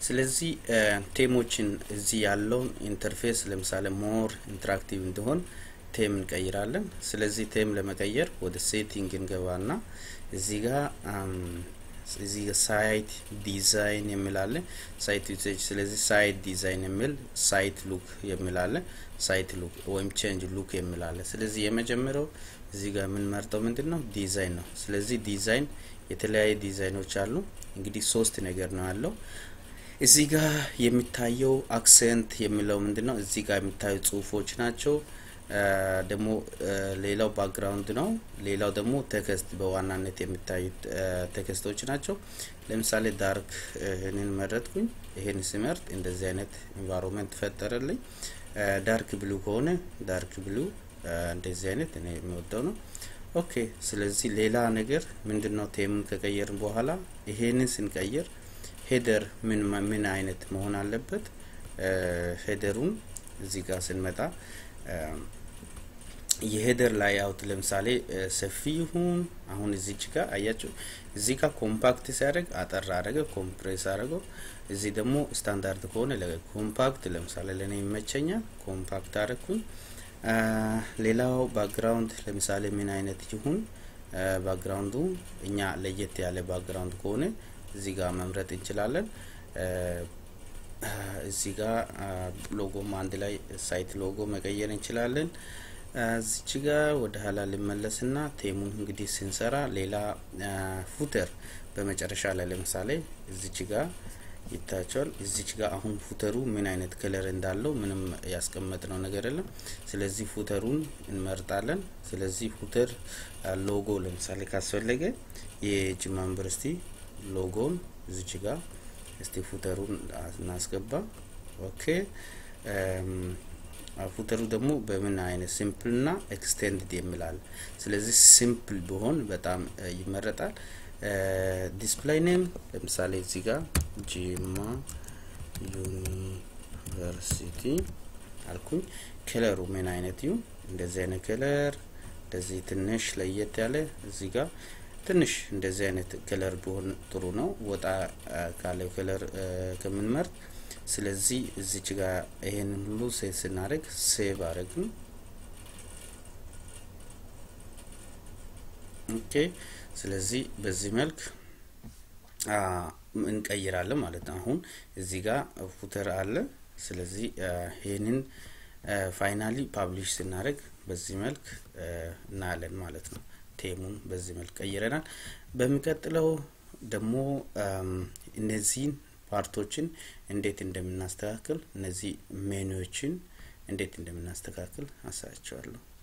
ስለዚህ ቴሞችን እዚህ ያለውን ኢንተርፌስ ለምሳሌ ሞር ኢንተራክቲቭ እንዲሆን ቴም እንቀይራለን። ስለዚህ ቴም ለመቀየር ወደ ሴቲንግ እንገባና እዚህ ጋር እዚህ ሳይት ዲዛይን የሚላለ ሳይት ዩሴጅ ስለዚህ ሳይት ዲዛይን የሚል ሳይት ሉክ የሚላለ ሳይት ሉክ ወይም ቼንጅ ሉክ የሚላለ ስለዚህ የመጀመሪያው እዚህ ጋር የምንመርጠው ምንድን ነው ዲዛይን ነው። ስለዚህ ዲዛይን የተለያዩ ዲዛይኖች አሉ። እንግዲህ ሶስት ነገር ነው ያለው። እዚህ ጋር የሚታየው አክሰንት የሚለው ምንድን ነው? እዚህ ጋር የሚታዩ ጽሁፎች ናቸው። ደግሞ ሌላው ባክግራውንድ ነው። ሌላው ደግሞ ቴክስት በዋናነት የሚታዩት ቴክስቶች ናቸው። ለምሳሌ ዳርክ ይህንን መረጥኩኝ። ይህን ስመርጥ እንደዚህ አይነት ኢንቫይሮንመንት ፈጠረልኝ። ዳርክ ብሉ ከሆነ ዳርክ ብሉ እንደዚህ አይነት እኔ የሚወደው ነው። ኦኬ ስለዚህ ሌላ ነገር ምንድን ነው ቴምን ከቀየርን በኋላ ይሄንን ስንቀይር ሄደር ምን ምን አይነት መሆን አለበት? ሄደሩን እዚህ ጋር ስንመጣ የሄደር ላይ አውት ለምሳሌ ሰፊ ይሁን አሁን እዚች ጋር አያችሁ፣ እዚህ ጋር ኮምፓክት ሲያደርግ አጠር አደረገ፣ ኮምፕሬስ አደረገው። እዚህ ደግሞ ስታንዳርድ ከሆነ ኮምፓክት ለምሳሌ ለእኔ ይመቸኛል፣ ኮምፓክት አደረግኩኝ። ሌላው ባክግራውንድ ለምሳሌ ምን አይነት ይሁን ባክግራውንዱ እኛ ለየት ያለ ባክግራውንድ ከሆነ እዚህ ጋር መምረጥ እንችላለን። እዚህ ጋር ሎጎም አንድ ላይ ሳይት ሎጎ መቀየር እንችላለን። እዚች ጋር ወደ ኋላ ልመለስና ቴሙን እንግዲህ ስንሰራ ሌላ ፉተር በመጨረሻ ላይ ለምሳሌ እዚች ጋር ይታያቸዋል። እዚች ጋር አሁን ፉተሩ ምን አይነት ከለር እንዳለው ምንም ያስቀመጥነው ነገር የለም። ስለዚህ ፉተሩን እንመርጣለን። ስለዚህ ፉተር ሎጎ ለምሳሌ ካስፈለገ የጅማ ዩኒቨርሲቲ ሎጎን እዚች ጋር እስቲ ፉተሩን እናስገባ። ኦኬ ፉተሩ ደግሞ በምን አይነት ሲምፕል እና ኤክስቴንድድ የሚላል። ስለዚህ ሲምፕል ቢሆን በጣም ይመረጣል። ዲስፕላይ ኔም ለምሳሌ እዚህ ጋር ጂማ ዩኒቨርሲቲ አልኩኝ። ከለሩ ምን አይነት ይሁን? እንደዚህ አይነት ከለር እንደዚህ ትንሽ ለየት ያለ እዚህ ጋር ትንሽ እንደዚህ አይነት ከለር ቢሆን ጥሩ ነው፣ ወጣ ካለው ከለር ከምንመርጥ። ስለዚህ እዚች ጋር ይሄንን ሁሉ ሴቭ ስናደርግ ሴቭ አረግን። ኦኬ ስለዚህ በዚህ መልክ እንቀይራለን ማለት ነው። አሁን እዚህ ጋር ፉተር አለ። ስለዚህ ይህንን ፋይናሊ ፓብሊሽ ስናደርግ በዚህ መልክ እናያለን ማለት ነው። ቴሙን በዚህ መልክ ቀይረናል። በሚቀጥለው ደግሞ እነዚህን ፓርቶችን እንዴት እንደምናስተካክል እነዚህ ሜኑዎችን እንዴት እንደምናስተካክል አሳያቸዋለሁ።